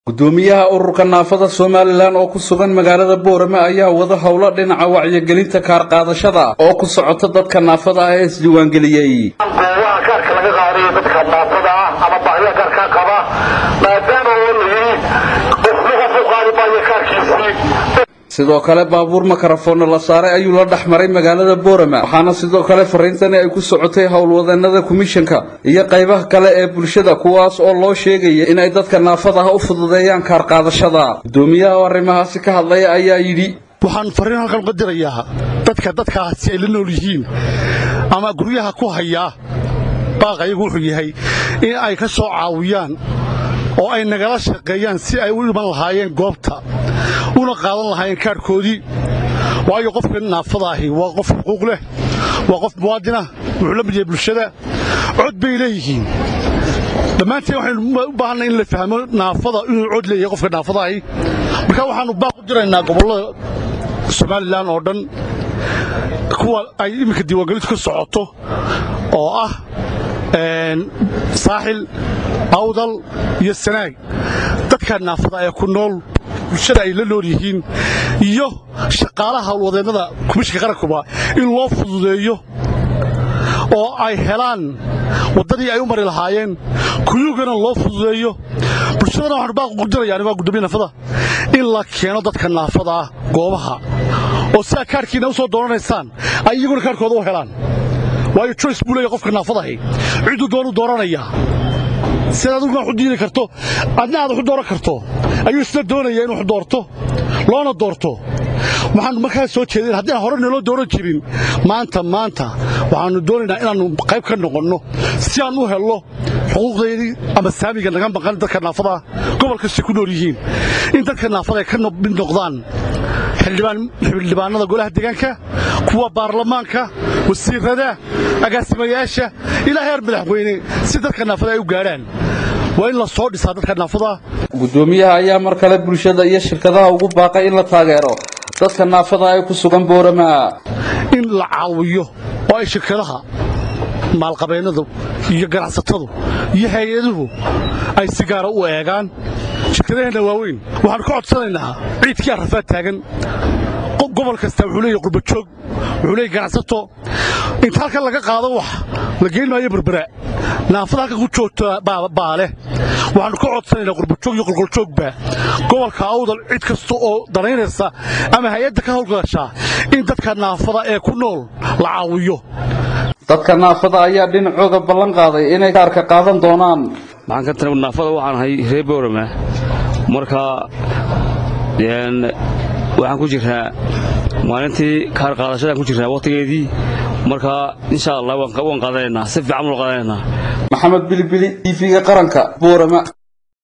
gudoomiyaha ururka naafada somalilan oo ku sugan magaalada boorame ayaa wada howlo dhinaca wacyigelinta kaarqaadashada oo ku socota dadka naafada ah ee isdiiwaangeliyey goobaha kaarka laga qaadayo dadka naafada ah ama baahiya kaarkaa qaba maadaama oo la yidhi qofna qof u qaadi maayo kaarkiisii sidoo kale baabuur makarafoonna la saaray ayuu la dhex maray magaalada boorama waxaana sidoo kale fariintani ay ku socotay howlwadanada komishanka iyo qaybaha kale ee bulshada kuwaas oo loo sheegaya inay dadka naafada ah u fududeeyaan kaarqaadashada gudoomiyaha oo arrimahaasi ka hadlaya ayaa yidhi waxaan fariin halkan uga dirayaa dadka dadkaasi ay la nool yihiin ama guryaha ku hayaa baaq ayagu wuxuu yahay in ay ka soo caawiyaan oo ay nagala shaqeeyaan si ay u dhiman lahaayeen goobta una qaadan lahaayeen kaarhkoodii waayo qofka naafada ahi waa qof xuquuq leh waa qof muwaadinah wuxuu la mid yahay bulshada cod bay leeyihiin dhammaanteen waxaynu u baahannahay in la fahmo naafada inuu cod leeyahay qofka naafada ahi marka waxaannu baaq u diraynaa gobollada somalilan oo dhan kuwa ay iminka diiwaangelintu ka socoto oo ah saaxil awdal iyo sanaag dadka naafada ee ku nool bulshada ay la nool yihiin iyo shaqaalaha howlwadeennada komishinka qarankuba in loo fududeeyo oo ay helaan waddadii ay u mari lahaayeen kuyugana loo fududeeyo bulshadana waxaanu baaq ugu dirayaan waa gudoomiya naafada in la keeno dadka naafada ah goobaha oo sidaa kaarhkiina u soo dooranaysaan ay iyaguna kaarhkooda u helaan waayo joyce buu leeya qofka naafadahay cidduu doonuu dooranayaa sidaad aduguna wax u diini karto adna aad wax u dooran karto ayuu isla doonaya inu wax doorto loona doorto waxaannu markaa soo jeedeen haddii aan hore naloo dooran jirin maanta maanta waxaannu doonaynaa inaannu qayb ka noqonno si aan u helno xuquuqdaydii ama saamiga naga maqan dadka naafadaa gobol kastay ku nool yihiin in dadka naafada ay ka mid noqdaan xildhibaanada golaha deegaanka kuwa baarlamaanka wasiirada agaasimayaasha ilaa heer madaxweyne si dadka naafada ay u gaadhaan waa in la soo dhisaa dadka naafada gudoomiyaha ayaa mar kale bulshada iyo shirkadaha ugu baaqay in la taageero dadka naafada ay ku sugan boorama in la caawiyo oo ay shirkadaha maalqabeennadu iyo ganacsatadu iyo hay-aduhu ay si gaara u eegaan shirkadaheenna waaweyn waxaannu ka codsanaynaa ciidkii arrafaad taagan gobol kasta wuxuu leeyahy qurbajoog wuxuu leeyahy ganacsato inta halkan laga qaado wax la geyn maayo berbera naafada halkan ku joogta baa leh waxaannu ka codsanaynaa qurbajoog iyo qolqoljoogba gobolka awdal cid kasta oo danaynaysa ama hay-adda ka howlgashaa in dadka naafada ee ku nool la caawiyo dadka naafada ayaa dhinacooda ballan qaaday inay kaarka qaadan doonaan maxaan ka tana naafada waxaan ahay reer boorama marka waxaan ku jirnaa maalintii kaar qaadashadaan ku jirnaa wakhtigeedii marka insha allah waan qaadanaynaa si fiican waan qaadanaynaa maxamed bilibili tv-ga qaranka boorama